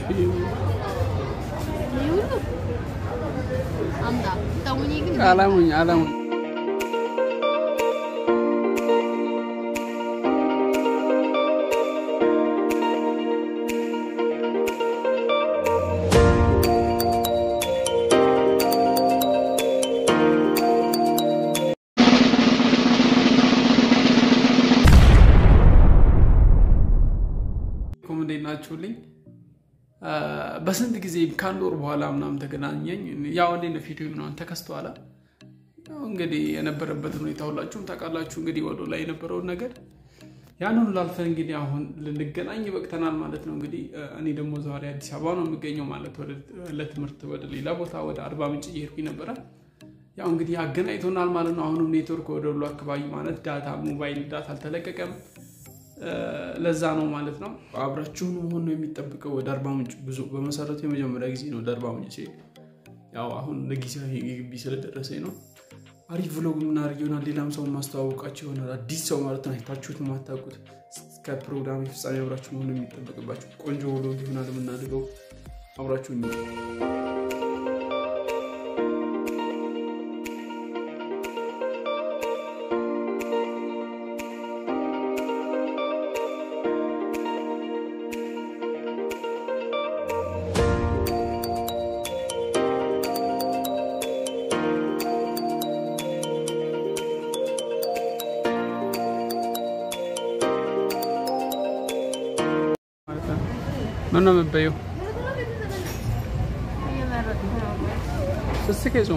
안다. 따오니 근데 አላሙኝ አላሙኝ ኮም እንዴት ናችሁልኝ? በስንት ጊዜ ከአንድ ወር በኋላ ምናምን ተገናኘኝ። ያው እንዴት ነው ፊቱ ምናምን ተከስተዋላ። ያው እንግዲህ የነበረበትን ሁኔታ ሁላችሁም ታውቃላችሁ። እንግዲህ ወደ ላይ የነበረውን ነገር ያንን ላልፈን እንግዲህ አሁን ልንገናኝ በቅተናል ማለት ነው። እንግዲህ እኔ ደግሞ ዛሬ አዲስ አበባ ነው የሚገኘው ማለት ለትምህርት ወደ ሌላ ቦታ ወደ አርባ ምንጭ እየሄድኩኝ ነበረ። ያው እንግዲህ አገናኝቶናል ማለት ነው። አሁንም ኔትወርክ ወደ ሁሉ አካባቢ ማለት ዳታ ሞባይል ዳታ አልተለቀቀም። ለዛ ነው ማለት ነው። አብራችሁን መሆን ነው የሚጠብቀው። ወደ አርባ ምንጭ ጉዞ በመሰረቱ የመጀመሪያ ጊዜ ነው ወደ አርባ ምንጭ ሲሄድ፣ ያው አሁን ለጊዜያዊ ግቢ ስለደረሰኝ ነው። አሪፍ ቭሎግ የምናደርግ ይሆናል። ሌላም ሰው ማስተዋወቃቸው ይሆናል። አዲስ ሰው ማለት ነው። አይታችሁት የማታውቁት እስከ ፕሮግራም ፍጻሜ አብራችሁ መሆን የሚጠበቅባቸው ቆንጆ ቭሎግ ይሆናል የምናደርገው። አብራችሁ ምን ነው የምትበይው? እየመረጥኩ ነው። ስስቅ ጾም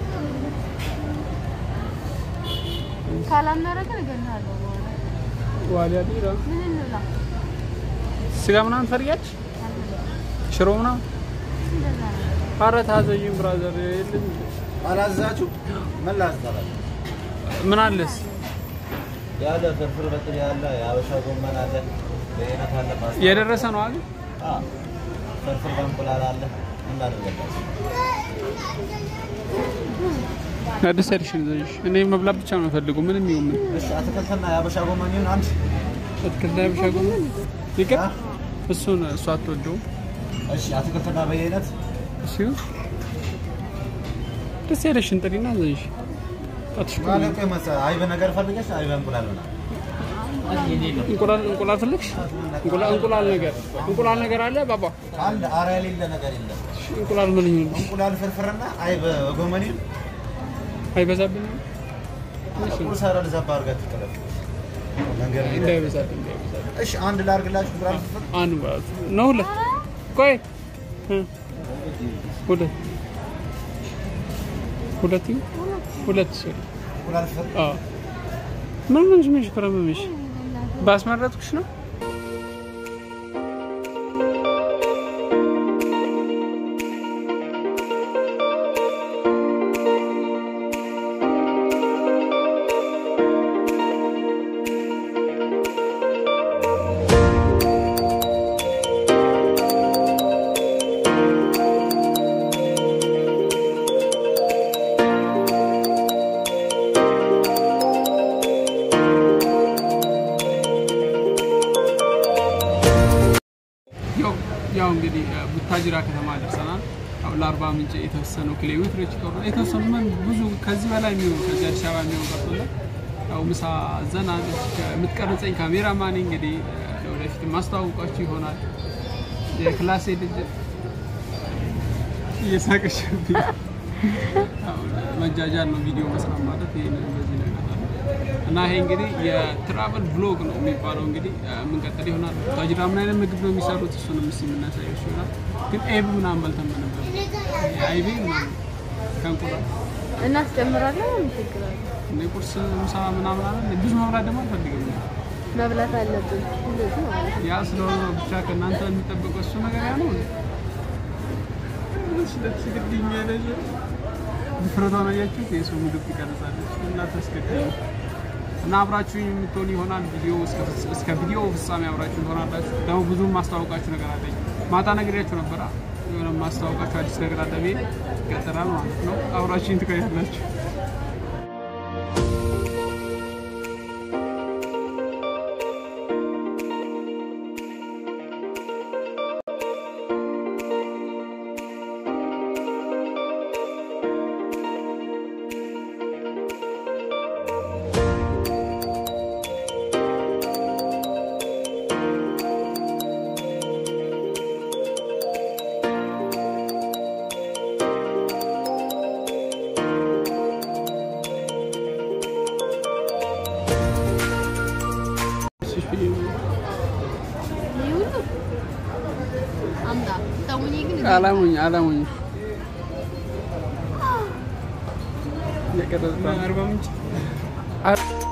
ካላመረቀ እገልሃለሁ በኋላ። ዋሊያ ቢራ ምን እንብላ? ስጋ ምናምን ትፈልጊያለሽ? ሽሮ ምናምን እንደዛ ነው። ኧረ ታዘዥኝ ብራዘር የለም አላዛችሁ ምን ላዝዛላችሁ? ምን አለስ ያለ ፍርፍር በጥሬ ያለ የአበሻ ጎመን አለ፣ በአይነት አለ፣ ፓስታ የደረሰ ነው አይደል? አዎ፣ ፍርፍር በእንቁላል አለ። ምን ላድርግላችሁ? ደስ ያለሽን ዘዥ። እኔ መብላት ብቻ ነው የምፈልገው። ምንም ይሁን ምን እሺ፣ አትክልትና የአበሻ ጎመን ይሁን አንድ። አትክልት ላይ ብቻ ጎመን ይቅር። አ? እሱን እሱ አትወደውም። እሺ፣ አትክልትና በየአይነት እሱ ደስ ያለሽን ጥሪና ዘዥ። ጣትሽ እኮ ማለት ቆይ መሰ አይብ ነገር ፈልገሽ አይብ እንቁላል ምናምን እንቁላል እንቁላል ፈለግሽ? እንቁላል እንቁላል ነገር እንቁላል ነገር አለ ባባ። አንድ አራ የሌለ ነገር የለም። እሺ፣ እንቁላል ምን ይሁንልሽ? እንቁላል ፍርፍርና አይብ ጎመን ይሁን። አይበዛብኝም? እሺ፣ ቁርስ አረ ልዛባ አድርጋችሁ ጥለፍ መንገድ ላይ እንዳይበዛብኝ እንዳይበዛብኝ። እሺ፣ አንድ ላድርግላችሁ እንቁላል ፍርፍር አንድ ማለት ነው። ሁለት ቆይ እ ሁለት ሁለት ይሁን? ሁለት ሶሪ እንቁላል ፍርፍር አዎ ምን ምን ምን ከረመምሽ ባስመረጥኩሽ ነው። ያው ያው እንግዲህ ቡታጅራ ከተማ ደርሰናል። ያው ለአርባ ምንጭ የተወሰኑ ኪሎ ሜትሮች ይቀሩ የተወሰኑ ምን ብዙ ከዚህ በላይ የሚሆኑ ከዚህ አዲስ አበባ የሚሆኑ ቀርቶላል። ያው ምሳ ዘና የምትቀርጸኝ ካሜራማን እንግዲህ ለወደፊት ማስተዋወቃችሁ ይሆናል። የክላሴ ልጅ እየሳቀችብኝ ያው መጃጃል ነው ቪዲዮ መስራት ማለት ይሄ በዚህ ነገር አለ። እና ይሄ እንግዲህ የትራቨል ብሎግ ነው የሚባለው። እንግዲህ የምንቀጥል ይሆናል። ታጅራ ምን አይነት ምግብ ነው የሚሰሩት እሱንም እስኪ የምናሳየው ይሆናል። ግን ኤብ ምናምን በልተን ነበር አይቤ ምናምን ከእንቁላል እናስጨምራለን። ምን ችግር አለ? እንደ ቁርስ ምሳ ምናምን አለ። ብዙ መብላት ደግሞ አልፈልግም። መብላት አለብን። እንደዚህ ማለት ነው። ያ ስለሆነ ነው ብቻ ከእናንተ የሚጠበቀው እሱ ነገር ያ ነው። ስለትስግድኝ ያለች ድፍረቷን አያችሁት? የሰው ምግብ ትቀርጻለች እና ታስገድኝ እና አብራችሁኝ የምትሆን ይሆናል። ቪዲዮ እስከ ቪዲዮ ፍጻሜ አብራችሁ ትሆናላችሁ። ደግሞ ብዙም ማስታወቃችሁ ነገር አለኝ። ማታ ነግሬያችሁ ነበራ። የሆነ ማስታወቃችሁ አዲስ ነገር አለ ቤት ይቀጥላል ማለት ነው። አብራችሁኝ ትቆያላችሁ። ስታሙኝ ግን አላሙኝ አላሙኝ የቀረጽ አርባ ምንጭ